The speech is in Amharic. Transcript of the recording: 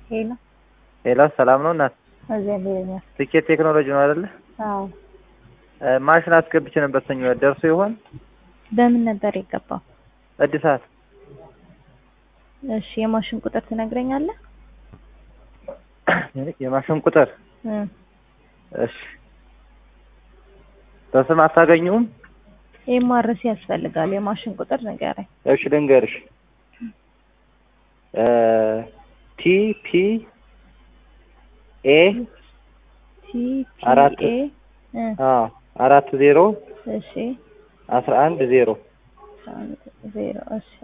ሄሎ ሄሎ ሰላም ነው እናት? እግዚአብሔር ይመስገን። ስኬት ቴክኖሎጂ ነው አይደለ? አዎ። እ ማሽን አስገብቼ ነበር ሰኞ ዕለት ደርሶ ይሆን? በምን ነበር የገባው? እድሳት እሺ የማሽን ቁጥር ትነግረኛለህ? የማሽን ቁጥር እ እሺ በስም አታገኙም? ኤምአርሲ ያስፈልጋል። የማሽን ቁጥር ንገረኝ። እሺ ልንገርሽ እ ቲ ፒ ኤ ቲ አራት ፒ ኤ እ አዎ አራት ዜሮ እሺ አስራ አንድ ዜሮ አንድ ዜሮ እሺ